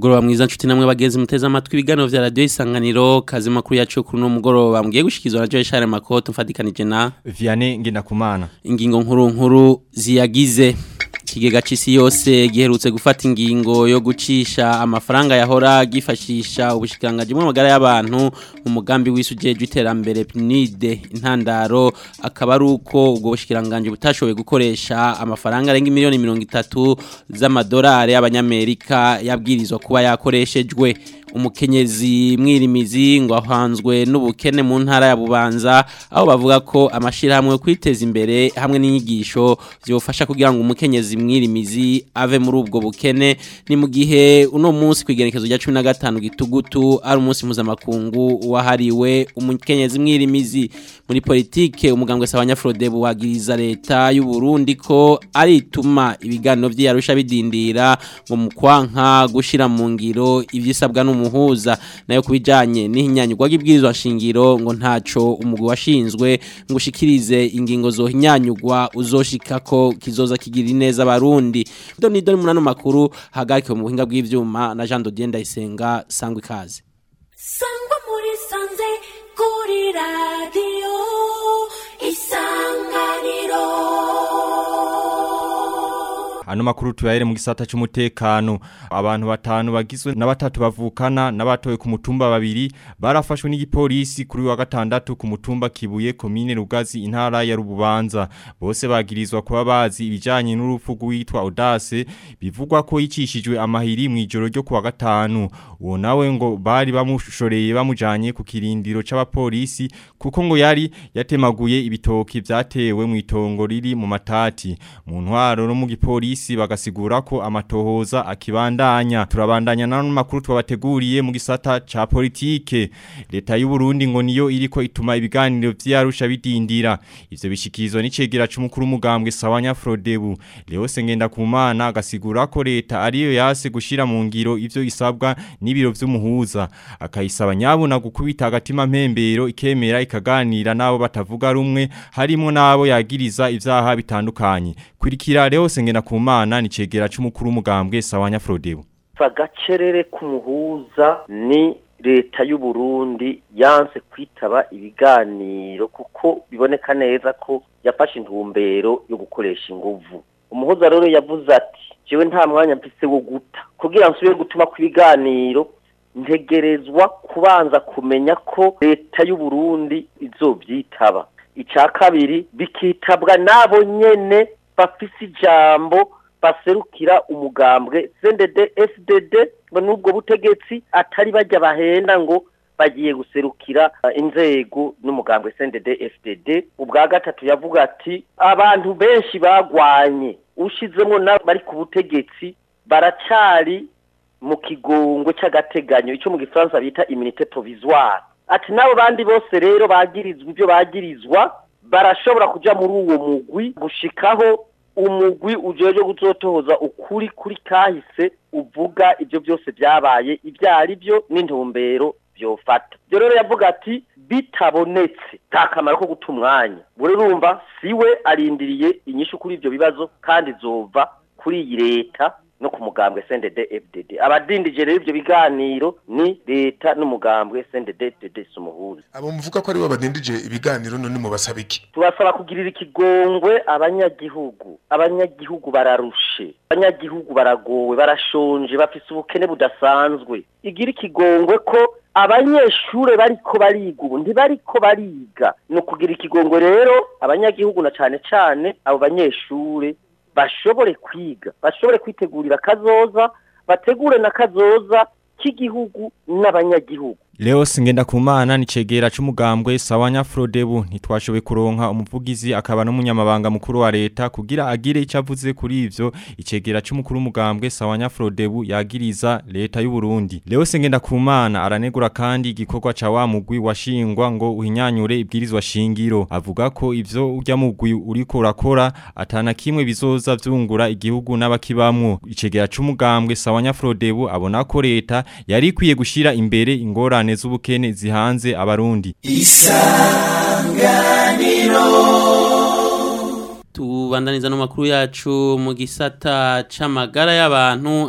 umugoroba mwiza nshuti namwe bageze muteze amatwi ibiganiro vya radio isanganiro kazi makuru yacu kuri no mugoroba mugiye gushikizwa na Joy Charles Makoto mfatikanije na Vianney Ngendakumana ingingo nkuru nkuru ziyagize ikigega c'isi yose giherutse gufata ingingo yo gucisha amafaranga yahora gifashisha ubushikirangaji bw'amagara y'abantu mu mugambi wisujejwe iterambere PNID intandaro akaba ari uko ubwo bushikirangaji butashoboye gukoresha amafaranga arenga miliyoni mirongo itatu z'amadolari y'abanyamerika yabwirizwa kuba yakoreshejwe umukenyezi mwirimizi ngo ahanzwe n'ubukene mu ntara ya Bubanza aho bavuga ko amashirahamwe kwiteza imbere hamwe n'inyigisho byofasha kugira ngo umukenyezi mwirimizi ave muri ubwo bukene ni mu gihe uno munsi kwigerekezo rya 15 gitugutu ari umunsi mpuzamakungu wahariwe umukenyezi mwirimizi muri politike umugambwe sabanya Frodebu wagiriza leta y'u Burundi ko ari ituma ibiganiro vy'Arusha bidindira ngo mu kwanka gushira mu ngiro ivyisabwa n'umuhuza nayo kubijanye n'ihinyanyurwa gibwirizwa nshingiro ngo ntaco umugwi washinzwe ngo ushikirize ingingo zohinyanyurwa uzoshikako kizoza kigira ineza abarundi doni doni munano makuru hagarikiwe mu buhinga bw'ivyuma na Jean Dodier Ndayisenga sangwa ikaze sangwa muri sanze kuri radio isanganiro Ano makuru tuyahere mu gisata c'umutekano abantu batanu bagizwe na batatu bavukana n'abatowe ku mutumba babiri barafashwe n'igipolisi kuri wa gatandatu ku mutumba Kibuye komine Rugazi intara ya Rububanza bose bagirizwa kuba bazi ibijanye n'urupfu rwitwa Audace bivugwa ko yicishijwe amahiri mu ijoro ryo kuwa gatanu uwo nawe ngo bari bamushoreye bamujanye ku kirindiro c'abapolisi kuko ngo yari yatemaguye ibitoki vyatewe mu itongo riri mu matati mu ntwaro no mu gipolisi polisi bagasigura ko amatohoza akibandanya turabandanya nano makuru twabateguriye mu gisata ca politike leta y'u Burundi ngo niyo iriko ituma ibiganiro vy'Arusha bidindira ivyo bishikizwa n'icegera c'umukuru mugambwe Sawanya Frodebu Leo Sengenda Kumana agasigura ko leta ariyo yase gushira mu ngiro ivyo isabwa n'ibiro vy'umuhuza akayisaba nyabuna gukubita agatima mpembero ikemera ikaganira nabo batavuga rumwe harimo nabo yagiriza ivyaha bitandukanye kurikira Leo Sengenda Kumana Kumana ni cegera c'umukuru umugambwe Sawanya Frodebu. Fagacerere kumuhuza ni leta y'u Burundi yanse kwitaba ibiganiro kuko biboneka neza ko yafashe intumbero yo gukoresha inguvu. Umuhuza rero yavuze ati jewe nta mwanya mfise wo guta kugira nsubire gutuma ku biganiro ntegerezwa kubanza kumenya ko leta y'u Burundi izovyitaba. Ica kabiri bikitabwa nabo nyene bafise ijambo baserukira umugambwe CNDD FDD ngo nubwo butegetsi atari bajya bahenda ngo bagiye guserukira inzego n'umugambwe CNDD FDD ubwa gatatu yavuga ati abantu benshi bagwanye ushizemo bari ku butegetsi baracari mu kigongo cy'agateganyo icyo mu gifaransa bita immunité provisoire ati nabo bandi bose rero bagirizwa ibyo bagirizwa barashobora kuja muri uwo mugwi gushikaho umugwi ujeje gutotoza ukuri kuri kahise uvuga ibyo byose byabaye ibyo ari byo n'intumbero byofata byo rero yavuga ati bitabonetse nta kamaro ko guta umwanya urumva siwe arindiriye inyishu kuri ibyo bibazo kandi zova kuri iyi leta no ku mugambwe CNDD FDD abadindije rero ibyo biganiro ni leta n'umugambwe CNDD FDD sumuhuza abo muvuga ko ari bo badindije ibiganiro none mu basabiki tubasaba kugirira ikigongwe abanyagihugu abanyagihugu bararushe abanyagihugu baragowe barashonje bafise ubukene budasanzwe igira ikigongwe ko abanyeshure bariko bariga ubu ntibariko bariga ni ukugira ikigongwe rero abanyagihugu na cane cane abo banyeshure bashobore kwiga bashobore kwitegurira kazoza bategure na kazoza k'igihugu n'abanyagihugu Leo singenda kumana ni cegera c'umugambwe Sawanya Frodebu ntitwashobe kuronka umuvugizi akaba n'umunyamabanga mukuru wa leta kugira agire icavuze kuri ivyo icegera c'umukuru umugambwe Sawanya Frodebu yagiriza leta y'u Burundi Leo singenda kumana aranegura kandi igikorwa ca wa mugwi washingwa ngo uhinyanyure ibwirizwa shingiro avuga ko ivyo urya mugwi uriko urakora atana kimwe bizoza vyungura igihugu n'abakibamwo icegera c'umugambwe Sawanya Frodebu abona ko leta yari ikwiye gushira imbere ingorane ingorane z'ubukene zihanze abarundi isanganiro tubandaniza no makuru yacu mu gisata c'amagara y'abantu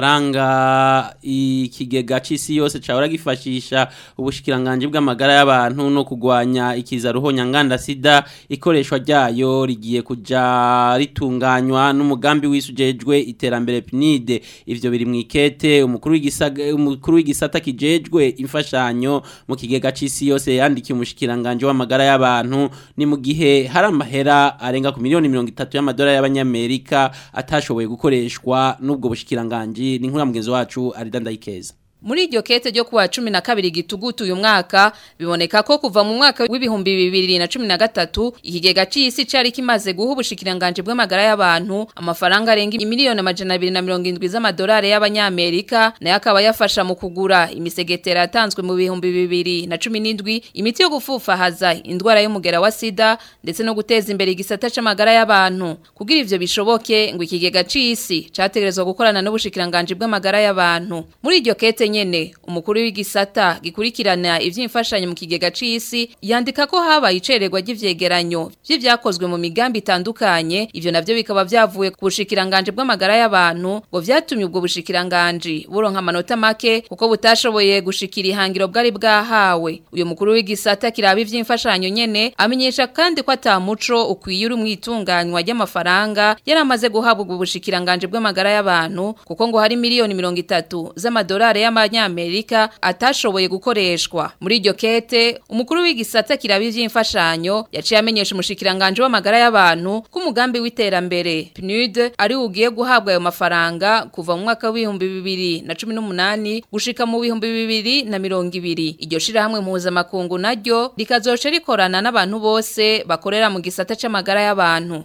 amafaranga ikigega c'isi yose cahora gifashisha ubushikiranganje bw'amagara y'abantu no kugwanya ikiza ruhonya nganda sida ikoreshwa ryayo rigiye kuja ritunganywa n'umugambi wisujejwe iterambere PNID ivyo biri mwikete umukuru w'igisaga umukuru w'igisata kijejwe imfashanyo mu kigega c'isi yose yandikiye umushikiranganje w'amagara y'abantu ni mu gihe hari amahera arenga ku miliyoni mirongo itatu y'amadolari y'abanyamerika atashoboye gukoreshwa n'ubwo bushikiranganje ni nkuru mugenzi wacu Arida Ndayikeza Muri iryo kete ryo kuwa cumi na kabiri gitugutu uyu mwaka biboneka ko kuva mu mwaka w'ibihumbi bibiri na cumi na gatatu ikigega c'isi cari kimaze guha ubushikiranganje bw'amagara y'abantu amafaranga arenga imiliyoni amajana abiri na mirongo indwi z'amadolari y'abanyamerika nayo akaba yafasha mu kugura imisegetera yatanzwe mu bihumbi bibiri na cumi n'indwi imiti yo gufufahaza indwara y'umugera wa sida ndetse no guteza imbere igisata c'amagara y'abantu kugira ivyo bishoboke ngo ikigega c'isi categerezwa gukorana n'ubushikiranganje bw'amagara y'abantu muri iryo kete nyene umukuru w'igisata gikurikirana ivy'imfashanyo mu kigega c'isi yandika ko habaye icererwa ry'ivyegeranyo vy'ivyakozwe mu migambi itandukanye ivyo navyo bikaba vyavuye ku bushikiranganje bw'amagara y'abantu ngo vyatumye ubwo bushikiranganje buronka amanota make kuko butashoboye gushikira ihangiro bwari bwahawe uyu mukuru w'igisata kiraba ivy'imfashanyo nyene amenyesha kandi ko atamuco ukwiye uri mwitunganywa ry'amafaranga yaramaze guhabwa ubwo bushikiranganje bw'amagara y'abantu kuko ngo hari miliyoni mirongo itatu z'amadolari y'amanyamerika atashoboye gukoreshwa muri iryo kete umukuru w'igisata kiraba ivy'imfashanyo yaciye amenyesha umushikiranganje w'amagara y'abantu ko umugambi w'iterambere PNUD ari ugiye guhabwa ayo mafaranga kuva mu mwaka w'ibihumbi bibiri na cumi n'umunani gushika mu bihumbi bibiri na mirongo ibiri iryo shirahamwe mpuzamakungu naryo rikazoca rikorana n'abantu bose bakorera mu gisata c'amagara y'abantu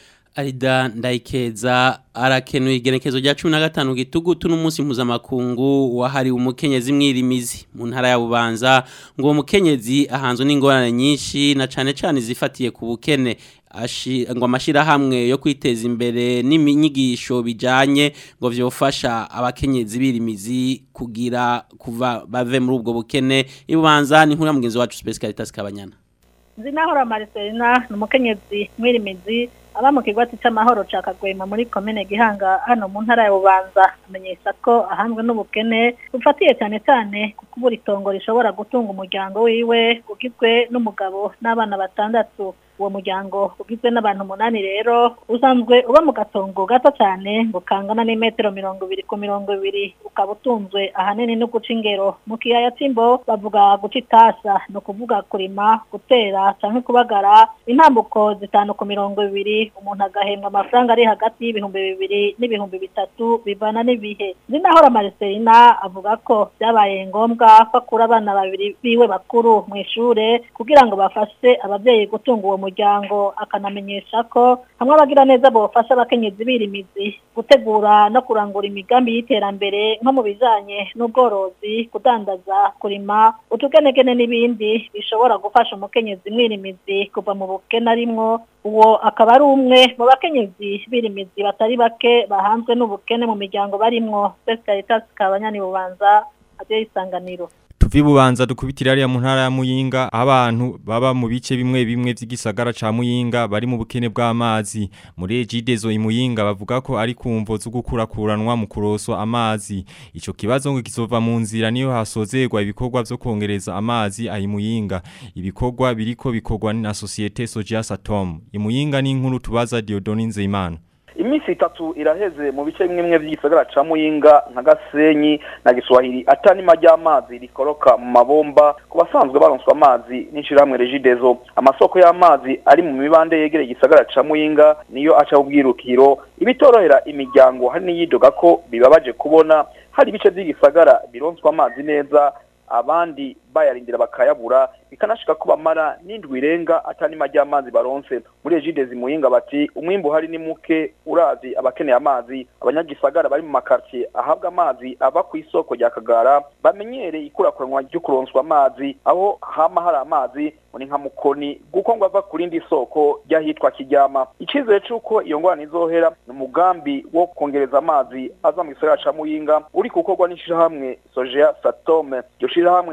Arida Ndayikeza arakenuye igenekezo rya 15 gitugutu n'umunsi mpuzamakungu wahari umukenyezi mwirimizi mu ntara ya Bubanza ngo uwo mukenyezi ahanzwe n'ingorane nyinshi na cane cane zifatiye ku bukene ashi ngo amashira hamwe yo kwiteza imbere n'iminyigisho bijanye ngo vyofasha abakenyezi birimizi kugira kuva bave muri ubwo bukene ibubanza ni nkuru mugenzi wacu Space Caritas Kabanyana Zinahora Marcelina ni umukenyezi mwirimizi aba mu kigwati c'amahoro ca Kagwema muri komine Gihanga hano mu ntara ya Bubanza amenyesha ko ahanzwe n'ubukene bufatiye cyane cyane kuko buri tongo rishobora gutunga umuryango wiwe ugizwe n'umugabo n'abana batandatu uwo muryango ugizwe n'abantu umunani rero usanzwe uba mu gatongo gato cyane ngo kangana n'imetero mirongo ibiri ku mirongo ibiri ukaba utunzwe ahanini no guca ingero mu kiyaya c'imbo bavuga guca itasa ni ukuvuga kurima gutera canke kubagara intambuko zitanu ku mirongo ibiri umuntu agahembwa amafaranga ari hagati y'ibihumbi bibiri n'ibihumbi bitatu bivana n'ibihe zinahora Marcelina avuga ko byabaye ngombwa ko akura abana babiri biwe bakuru mu ishure kugira ngo bafashe abavyeyi gutunga uwo muryango akanamenyesha ko hamwe abagira neza bofasha abakenyezi birimizi gutegura no kurangura imigambi y'iterambere nko mu bijanye n'ubworozi kudandaza kurima utugenegene n'ibindi bishobora gufasha umukenyezi mwirimizi kuva mu bukene arimwo uwo akaba ari umwe mu bakenyezi birimizi batari bake bahanzwe n'ubukene mu miryango barimwo Caritas Kabanyani bubanza adiyo isanganiro tuvi bubanza dukubitira ariya mu ntara ya Muyinga abantu baba mu bice bimwe bimwe vy'igisagara ca Muyinga bari mu bukene bw'amazi muri Ejidezo imuyinga bavuga ko ari kumvo zo gukurakuranwa mu kuroswa amazi ico kibazo ngo kizova mu nzira niyo hasozerwa ibikorwa vyo kongereza amazi ayi Muyinga ibikorwa biriko bikorwa na societe Sojias Atom imuyinga ni inkuru tubaza Diodoni Nzeyimana iminsi itatu iraheze mu bice bimwe bimwe by'igisagara ca muyinga nka gasenyi na giswahili atanima ry'amazi rikoroka mu mabomba ku basanzwe baronswa amazi n'ishirahamwe regidezo amasoko y'amazi ari mu mibande yegereye igisagara ca muyinga niyo aca ubwirukiro ibitorohera imiryango hari n'iyidoga ko bibabaje kubona hari ibice by'igisagara bironswa amazi neza abandi bayarindira bakayabura bikanashika ko bamara n'indwi irenga atanima ry'amazi baronse muri ejidezi muyinga bati umwimbu hari ni muke urazi abakeneye amazi abanyagisagara bari mu makartier ahabwa amazi ava ku isoko rya kagara bamenyereye ikurakuranwa ryo kuronswa amazi aho hama hari amazi muri nka mukoni guko ngo ava ku rindi soko ryahitwa kijyama icizere c'uko iyo ngorane izohera ni umugambi wo kongereza amazi aza mu gisagara ca muyinga uri gukorwa n'ishirahamwe sojea satome iryo shirahamwe ryato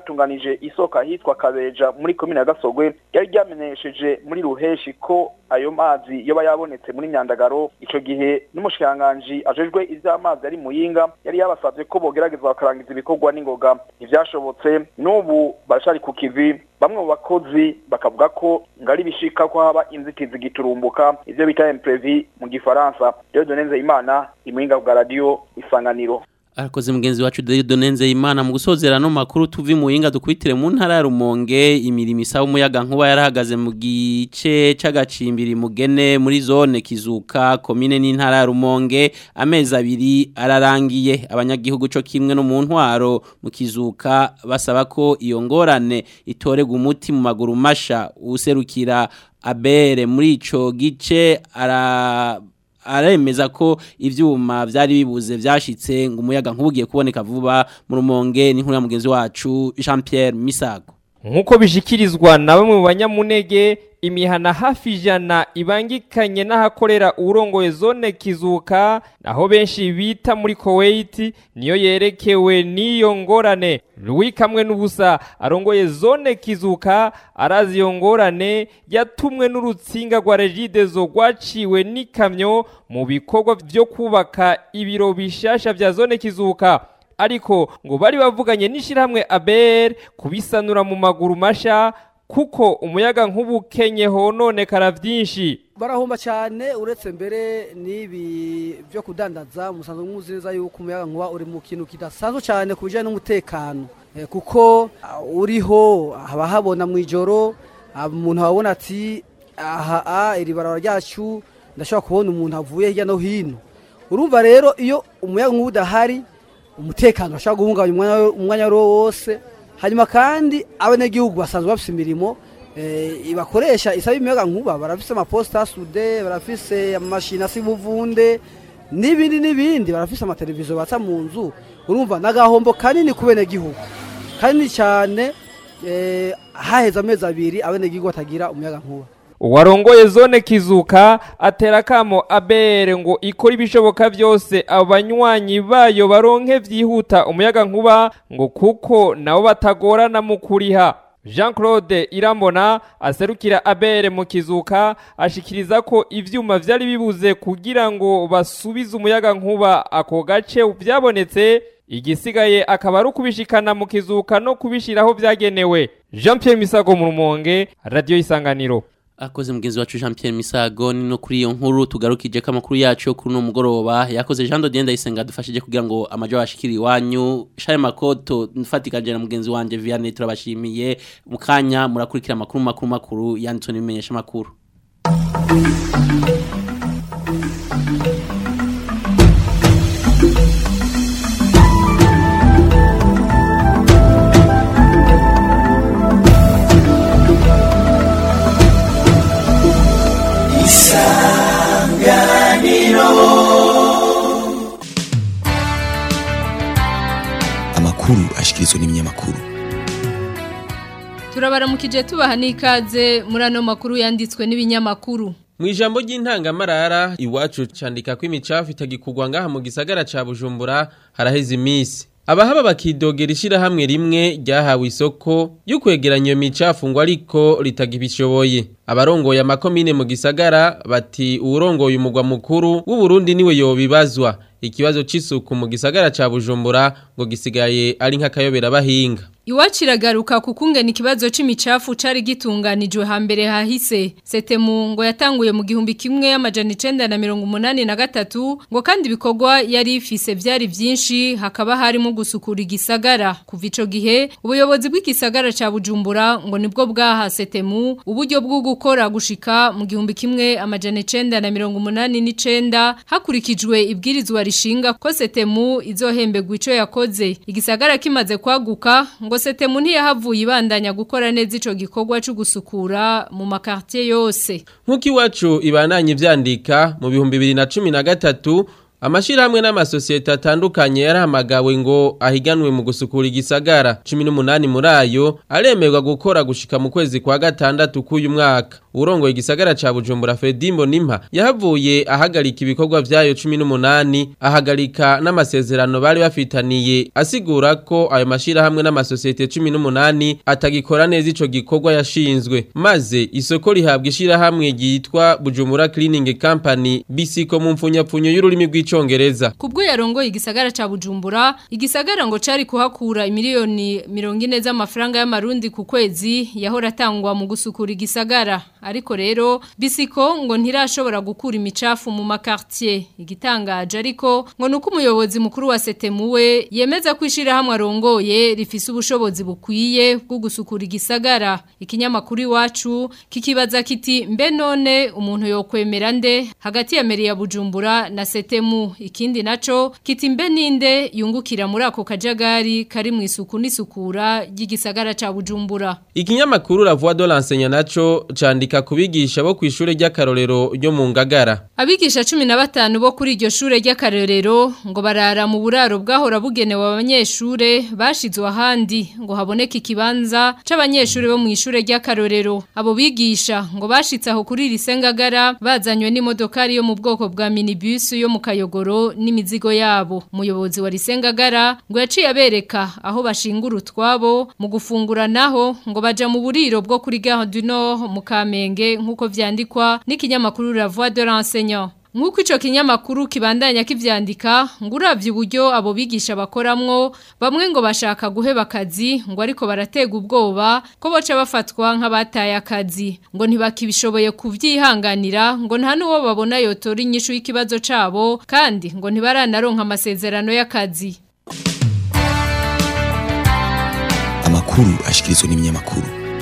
ryatunganije isoko ahitwa kabeja muri komine ya gasogwe ryari ryamenyesheje muri ruheshi ko ayo mazi yoba yabonetse muri myandagaro ico gihe n'umushikiranganji ajejwe ivy'amazi ari muyinga yari yabasavye ko bogerageza bakarangiza ibikorwa n'ingoga ntivyashobotse n'ubu barashari ku kivi bamwe mu bakozi bakavuga ko ngari bishika ko haba inzitizi giturumbuka ivyo bita imprevi mu gifaransa rero donenze imana imuyinga bwa radio isanganiro Arakoze mugenzi wacu Dieudonne Imana mu gusozera no makuru tuvi mu yinga dukwitire mu ntara ya Rumonge imirimo isaba umuyaga nkuba yarahagaze mu gice c'agacimbiri mugene muri zone kizuka komine n'intara ya Rumonge amezi abiri ararangiye abanyagihugu co kimwe no mu ntwaro mu kizuka basaba ko iyo ngorane itorega umuti mu maguru masha userukira abere muri ico gice ara aremeza ko ivyuma vyari bibuze vyashitse ngo umuyaga nkubugiye kuboneka vuba mu rumonge n'inkuru ya mugenzi wacu Jean Pierre Misago Nkuko bishikirizwa na bamwe mu banyamunege imihana hafi ijana ibangikanye n'ahakorera urongoye zone kizuka naho benshi bita muri Kuwait niyo yerekewe n'iyo ngorane Louis kamwe n'ubusa arongoye zone kizuka arazi iyo ngorane yatumwe n'urutsinga rwa Regidezo rwaciwe n'ikamyo mu bikorwa byo kubaka ibiro bishasha vya zone kizuka ariko ngo bari bavuganye n'ishyirahamwe ABR kubisanura mu maguru masha kuko umuyaga nk'ubukenye hononekara byinshi barahomba cyane uretse mbere n'ibi byo kudandaza musanzwe muzi neza yuko umuyaga nkuba uri mu kintu kidasanzwe cyane ku bijyanye n'umutekano kuko uriho haba habona mu ijoro umuntu ababona ati aha iri barabara ryacu ndashobora kubona umuntu avuye hirya no hino urumva rero iyo umuyaga nkuba udahari umutekano bashobora guhungabanya umwanya wari wo wose hanyuma kandi abanyagihugu basanzwe bafite imirimo bakoresha isaba imiyaga nkuba barafise amaposita sude barafise amamashini asiba uvunde n'ibindi n'ibindi barafise amateleviziyo batsa mu nzu urumva n'agahombo kanini ku benegihugu kanini cyane haheze amezi abiri abenegihugu batagira umuyaga nkuba uwarongoye zone kizuka atera kamo abere ngo ikora ibishoboka byose abanywanyi bayo baronke vyihuta umuyaga nkuba ngo kuko nabo batagorana mu kuriha Jean Claude Irambona aserukira abere mu kizuka ashikiriza ko ivyuma vyari bibuze kugira ngo basubize umuyaga nkuba ako gace byabonetse igisigaye akaba ari ukubishikana mu kizuka no kubishiraho vyagenewe Jean Pierre Misago mu Rumonge Radio Isanganiro Akoze mugenzi wacu Jean Pierre Misago ni no kuri iyo nkuru tugarukije ko amakuru yacu yo kuri no mugoroba yakoze Jean Dodier Ndayisenga dufashije kugira ngo amajo ashikiri iwanyu Share Makoto nfatikanje na mugenzi wanje Vianney turabashimiye mukanya murakurikira amakuru makuru makuru yanditswe n'imenyesha makuru amakuru ashikirizwa n'ibinyamakuru turabaramukije tubaha n'ikaze muri ano makuru yanditswe n'ibinyamakuru mu ijambo ry'intangamarara iwacu candika ko imicafu itagikugwa ngaha mu gisagara ca bujumbura haraheze iminsi abahaba bakidogera ishyirahamwe rimwe ryahawe isoko yo kwegeranya iyo micafu ngo ariko ritagibishoboye abarongoye amakomine mu gisagara bati uwurongoye umugwa mukuru w'uburundi niwe yobibazwa ikibazo c'isuku mu gisagara ca bujumbura ngo gisigaye ari nk'akayobera bahinga Iwacu iragaruka kukungena ikibazo c'imicafu cari gitunganijwe hambere hahise. Setemu ngo yatanguye mu gihumbi kimwe amajana 1983 ngo kandi ibikorwa yari ifise vyari vyinshi hakaba harimo gusukura igisagara. Kuva ico gihe ubuyobozi bw'igisagara ca Bujumbura ngo nibwo bwaha Setemu uburyo bwo gukora gushika mu gihumbi kimwe amajana 1989 hakurikijwe ibwirizwa rishinga ko Setemu izohembegwa ico yakoze. Igisagara kimaze kwaguka ngo setemu ntiyahavuye ibandanya gukora neza ico gikorwa cyo gusukura mu makartier yose nk'uko iwacu ibandanye ivyandika mu bihumbi bibiri na cumi na gatatu Amashirahamwe n'amasosiyete atandukanye yarahamagawe ngo ahiganwe mu gusukura igisagara 18 muri ayo aremerwa gukora gushika mu kwezi kwa gatandatu k'uyu mwaka urongoye igisagara ca Bujumbura Fredimbo Nimpa yahavuye ahagarika ibikorwa vyayo 18 ahagarika n'amasezerano bari bafitaniye asigura ko ayo mashirahamwe n'amasosiyete 18 atagikora neza ico gikorwa yashinzwe maze isoko rihabwa ishirahamwe ryitwa Bujumbura Cleaning Company bisiko mu mfunyapfunyo y'ururimi rw'icongereza Kubwo yarongoye igisagara ca Bujumbura, igisagara ngo cari kuhakura imiliyoni 40 z'amafaranga y'amarundi ku kwezi yahora atangwa mu gusukura igisagara. Ariko rero bisiko ngo ntirashobora gukura imicafu mu makartier. Igitangaje ariko ngo nuko umuyobozi mukuru wa Setemuwe yemeza kwishira hamwe arongoye rifise ubushobozi bukwiye bwo gusukura igisagara. Ikinyamakuru iwacu kikibaza kiti mbe none umuntu yokwemera nde hagati ya meri ya Bujumbura na Setemu ikindi naco kiti mbe ninde yungukira muri ako kajagari kari mu isuku n'isukura ry'igisagara ca Bujumbura. Ikinyamakuru La Voix de l'enseignant naco candika kubigisha bo kwishure ry'akarorero ryo mu Ngagara. Abigisha 15 bo kuri iryo shure ry'akarorero ngo barara mu buraro bwahora bugenewe abanyeshure bashizwe ahandi ngo haboneke ikibanza c'abanyeshure bo mu ishure ry'akarorero. Abo bigisha ngo bashitse aho kuri risengagara bazanywe n'imodokari yo mu bwoko bwa minibus yo mu kayogoro n'imizigo yabo. Umuyobozi wa risengagara ngo yaciye abereka aho bashingura utwabo mu gufungura naho ngo baja mu buriro bwo kuri Gare du Nord mu Kamenge nkuko vyandikwa n'ikinyamakuru La Voix de l'enseignant. Nkuko ico kinyamakuru kibandanya kivyandika ngo uravye uburyo abo bigisha bakoramwo bamwe ngo bashaka guheba akazi ngo ariko baratega ubwoba ko boca bafatwa nk'abataye akazi ngo ntibakibishoboye kuvyihanganira ngo nta nuwo babona yotora inyishu y'ikibazo cabo kandi ngo ntibaranaronka amasezerano y'akazi amakuru ashikirizwa n'ibinyamakuru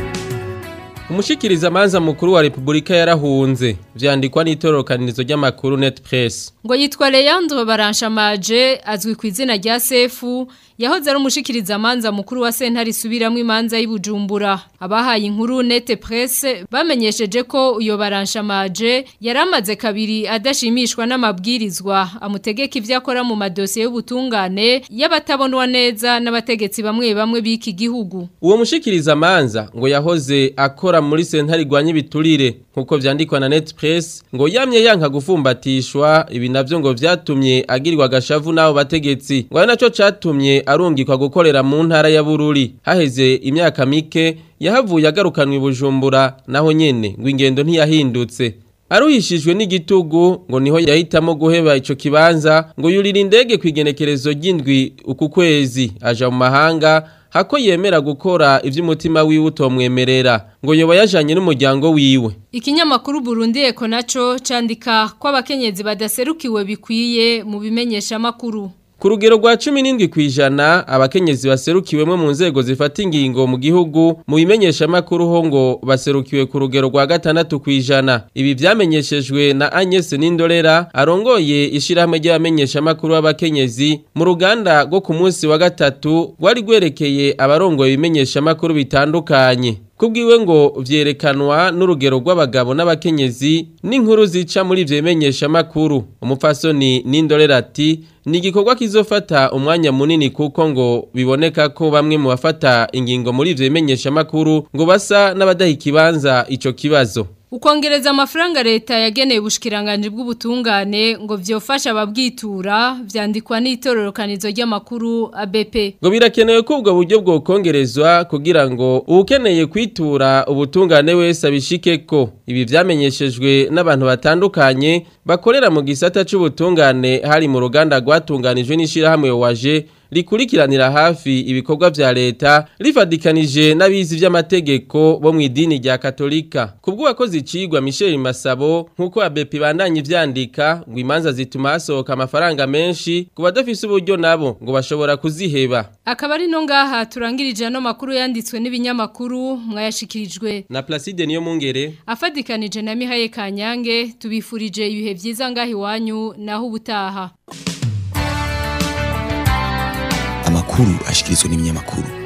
Umushikiriza manza mukuru wa Republika yarahunze vyandikwa n'itororokanirizo ry'amakuru Net Press. Ngo yitwa Leandro Baranshamaje azwi ku izina rya Sefu yahoze ari umushikiriza manza mukuru wa sentare isubiramwe imanza y'Ibujumbura. Abahaye inkuru Net Press bamenyesheje ko uyo Baranshamaje yaramaze kabiri adashimishwa n'amabwirizwa amutegeka ivyo akora mu madosiye y'ubutungane y'abatabonwa neza n'abategetsi bamwe bamwe biki gihugu. Uwo mushikiriza manza ngo yahoze akora muri sentare igwanya ibiturire nkuko vyandikwa na Net Press ngo yamye yanka gufumbatishwa ibi navyo ngo vyatumye agirirwa agashavu n'abo bategetsi ngo ari naco catumye arungikwa gukorera mu ntara ya Bururi haheze imyaka mike yahavuye agarukanwa ibujumbura naho nyene ngo ingendo ntiyahindutse Aruhishijwe n'igitugu ngo niho yahitamo guheba ico kibanza ngo yurira indege kwigenekerezo ry'indwi uku kwezi aja mu mahanga hako yemera gukora ivy'umutima wiwe utomwemerera ngo yoba yajanye n'umuryango wiwe Ikinyamakuru Burundi Eko naco candika ko abakenyezi badaserukiwe bikwiye mu bimenyesha makuru Ku rugero rwa 17 kwijana abakenyezi baserukiwemo mu nzego zifata ingingo mu gihugu mu bimenyesha makuru ho ngo baserukiwe ku rugero rwa gatandatu kwijana ibi vyamenyeshejwe na Agnes Nindorera arongoye ishirahamwe ry'abamenyesha makuru b'abakenyezi mu ruganda rwo ku munsi wa gatatu rwari gwerekeye abarongoye ibimenyesha makuru bitandukanye Kubwiwe ngo vyerekanwa n'urugero rw'abagabo n'abakenyezi n'inkuru zica muri ivyo bimenyesha makuru umupfasoni Nindorera ati ni igikorwa kizofata umwanya munini kuko ngo biboneka ko bamwe mu bafata ingingo muri ivyo bimenyesha makuru ngo basa n'abadaha ikibanza ico kibazo Ukongereza amafaranga leta yageneye ubushikiranganje bw'ubutungane ngo vyofasha ababwitura vyandikwa n'itororokanizo ry'amakuru ABP. Ngo birakenewe ko ubwo buryo bwo kongerezwa kugira ngo ukeneye kwitura ubutungane wese abishikeko. Ibi vyamenyeshejwe n'abantu batandukanye bakorera mu gisata c'ubutungane hari mu ruganda rwatunganijwe n'ishirahamwe waje rikurikiranira hafi ibikorwa vya leta rifadikanije n'abizi vy'amategeko bo mu idini rya Katolika kubwo wakoze icigwa Michel Masabo nkuko abepi bandanye vyandika ngo imanza zituma hasohoka amafaranga menshi ku badafise uburyo nabo ngo bashobora kuziheba Akaba ari no ngaha turangirije no makuru yanditswe n'ibinyamakuru mwayashikirijwe na Placide niyo mungere afadikanije na Mihaye Kanyange tubifurije ibihe vyiza ngahi wanyu naho ubutaha amakuru ashikirizwa n'ibinyamakuru